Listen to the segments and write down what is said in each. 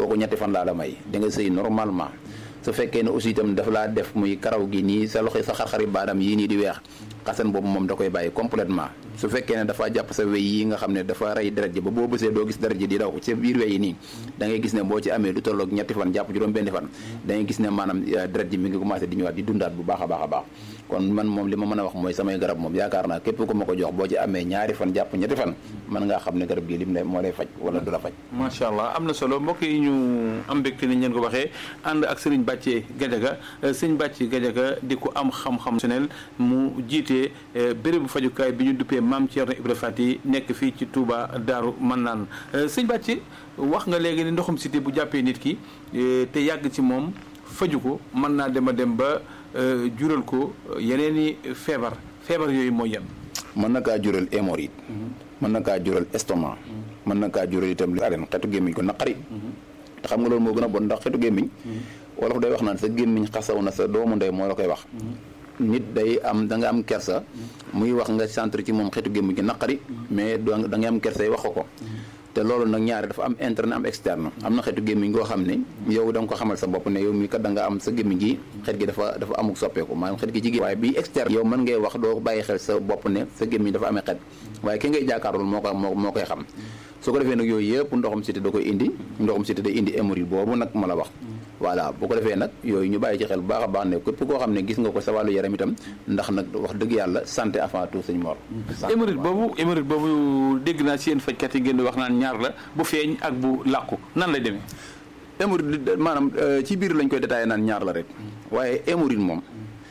kooku ñetti fan laa la may di nga sëy normalement su fekkee ne aussi itam dafa laa def muy karaw gi nii sa loxo sa xar-xari baadam yii nii di weex xasan boobu moom da koy bàyyi complètement su fekkee ne dafa jàpp sa wey yi nga xam ne dafa rey deret ji ba boo bësee doo gis deret ji di daw ci biir wey yi nii da ngay gis ne boo ci amee lu tolloog ñetti fan jàpp juróom benn fan da ngay gis ne maanaam deret ji mi ngi commencé di ñëwaat di dundaat bu baax a baax a baax kon man moom li ma mën a wax mooy samay garab moom yaakaar naa képp ku ma ko jox boo ci amee ñaari fan jàpp ñetti fan mën ngaa xam ne garab gi lim ne moo lay faj wala du la faj macha allah am na solo mbokk yi ñu am mbégte ni ngeen ko waxee ànd ak sëriñ Bàcce Gajaga sëriñ Bàcce Gajaga di ko am xam-xam sonel mu jiite bérébu fajukaay bi ñu duppee maam Thierno Ibra Fati nekk fii ci Touba Daaru Mannaan sëriñ Bàcce wax nga léegi ni ndoxum cité bu jàppee nit ki te yàgg ci moom faju ko mën naa dem a dem ba jural ko yeneen i feebar feebar yooyu mooy yan mën na kaa jural hémorroïde mën na kaa jural estomac mën na kaa jural itam li aren xetu gémmiñ ko naqari te xam nga loolu moo gën a bon ndax xetu gémmiñ wolof day wax naan sa gémmiñ xasaw na sa doomu ndey moo la koy wax nit day am da nga am kersa muy wax nga centre ci moom xetu gémmiñ gi naqari mais da nga am kersa yi wax ko ko te loolu nag ñaari dafa am interne am externe am na xeetu gémmiñ goo xam ne yow da nga ko xamal sa bopp ne yow mi kat da nga am sa gémmiñ gi xet gi dafa dafa amuk soppeeku maanaam xet gi ci waaye bi externe yow mën ngay wax doo bàyyi xel sa bopp ne sa gémmiñ dafa amee xet waaye ki ngay jàkkaarlool moo ko moo moo koy xam su ko defee nag yooyu yëpp ndoxum cité da koy indi ndoxum cité day indi hémorroïde boobu nag ma la wax voilà bu ko defee nag yooyu ñu bàyyi ci xel bu baax a baax ne képp koo xam ne gis nga ko sa wàllu yaram itam ndax nag wax dëgg yàlla santé avant tout sëñ Mor hémorroïde boobu hémorroïde boobu dégg naa ci yéen fajkat yi ngeen di wax naan ñaar la bu feeñ ak bu làqu nan lay demee hémorroïde maanaam ci biir lañ koy détaillé naan ñaar la rek waaye hémorroïde moom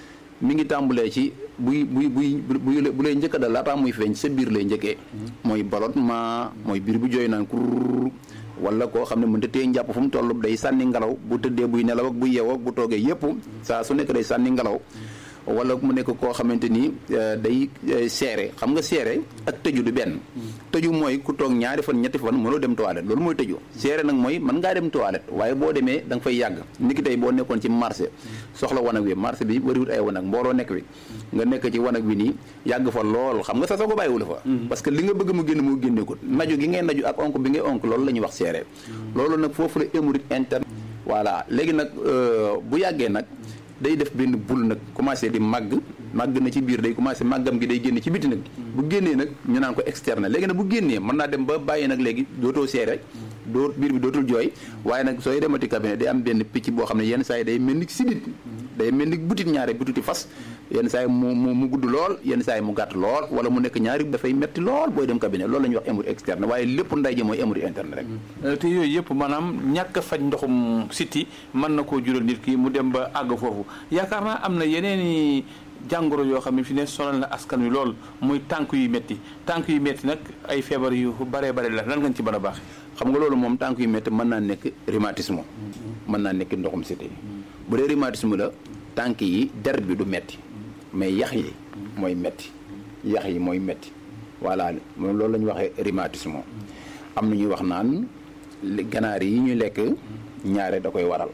mi ngi tàmbulee ci buy buy buy bu lay njëkk dal laataa muy feeñ sa biir lay njëkkee mooy ballonnement mooy biir bu jooy naan kur wala koo xam ne mënta téye njàpp fu mu toll day sànni ngelaw bu tëddee buy nelaw ak bu yeewoo ak bu toogee yépp saa su nekk day sànni ngelaw wala mu nekk koo xamante ni day seere xam nga seere ak tëju du benn tëju mooy ku toog ñaari fan ñetti fan mënoo dem toilette loolu mooy tëju seere nag mooy mën ngaa dem toilette waaye boo demee da nga fay yàgg niki tey boo nekkoon ci marché soxla wanag wi marché bi bariwut ay wanag mbooloo nekk wi nga nekk ci wanag wi nii yàgg fa lool xam nga sa sago bàyyiwu la fa parce que li nga bëgg mu génn moo génne ko naju gi ngay naju ak onk bi ngay onk loolu la ñuy wax seere loolu nag foofu la hémorroïde interne voilà léegi nag bu yàggee nag day def benn bul nag commencé di màgg màgg na ci biir day commencé màggam gi day génn ci biti nag bu génnee nag ñu naan ko externe léegi nag bu génnee mën naa dem ba bàyyi nag léegi dootoo seere doo biir bi dootul jooy waaye nag sooy demati cabinet day am benn picc boo xam ne yenn saa yi day mel ni sidit day mel ni butit ñaare bututi fas yenn saa yi mu mu mu gudd lool yenn saa yi mu gàtt lool wala mu nekk ñaari dafay metti lool booy dem cabinet loolu la ñuy wax hémorroïde externe waaye lépp nday ji mooy hémorroïde interne rek te yooyu yëpp maanaam ñàkk a faj ndoxum siti mën na koo jural nit ki mu dem ba àgg foofu yaakaar naa am na yeneen i jàngoro yoo xam ne fi ne sonal na askan wi lool muy tànk yu métti tànk yu métti nag ay feebar yu baree bare la lan nga ci mën a baax xam nga loolu moom tànk yu métti mën naa nekk rhumatisme mën naa nekk ndoxum siti bu dee rhumatisme la tànk yi der bi du metti mais yax yi mooy metti yax yi mooy metti voilà moom loolu la ñuy waxee rhumatisme am na ñuy wax naan ganaar yi ñuy lekk ñaare da koy waral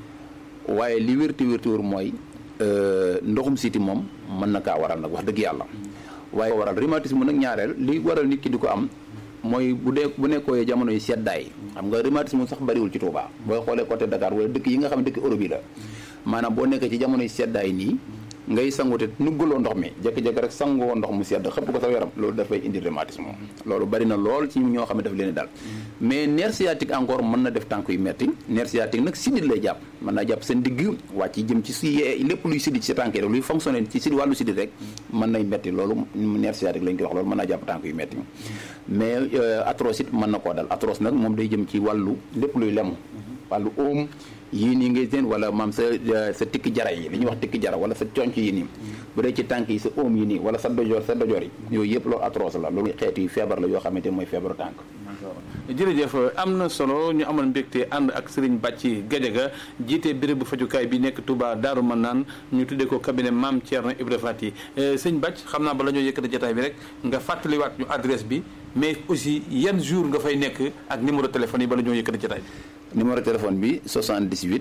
waaye li wérti wérti wér mooy ndoxum siti moom mën na kaa waral nag wax dëgg yàlla waaye waral rhumatisme nag ñaareel li waral nit ki di ko am mooy bu dee bu nekkoo jamono yi seddaay xam nga rhumatisme sax bariwul ci Touba booy xoolee côté Dakar wala dëkk yi nga xam ne dëkk Europe yi la maanaam boo nekkee ci jamono yi seddaay nii ngay sangute nuggaloo ndox mi jékki-jékki rek sangoo ndox mu sedd xëpp ko sa yaram loolu dafay indi rhumatisme loolu bari na lool ci ñoo xam ne daf leen dal mais nerf sciatique encore mën na def tànk yu metti nerf sciatique nag sidit lay jàpp mën naa jàpp seen digg wàcc jëm ci si lépp luy sidit ci tànk yi rek luy fonctionner ci sidit wàllu sidit rek mën nay metti loolu nerf sciatique lañ koy wax loolu mën naa jàpp tànk yu metti mais atroce it mën na koo dal atroce nag moom day jëm ci wàllu lépp luy lemu wàllu óom yii nii ngay seen wala maam sa sa tikki jara yi li ñuy wax tikki jara wala sa conc yi nii bu dee ci tànk yi sa óom yi nii wala sa dojoor sa dojoor yi yooyu yëpp loolu atroce la loolu xeetu yi feebar la yoo xamante mooy feebaru tànk jërëjëf am na solo ñu amal mbégte ànd ak Serigne Bàcci Gajaga jiite bérébu fajukaay bi nekk Touba Daaru Manaan ñu tuddee ko cabinet Maam Thierno Ibra Fati sëñ Bàcc xam naa bala ñoo yëkkati jotaay bi rek nga fàttaliwaat ñu adresse bi mais aussi yan jour nga fay nekk ak numéro téléphone yi bala ñoo yëkkati jotaay bi numéro téléphone bi 78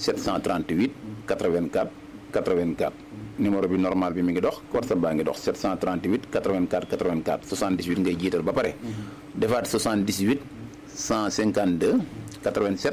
738 84 84 numéro bi normal bi mi ngi dox WhatsApp baa ngi dox 738 84 84 78 ngay jiital ba pare defaat 78 152 87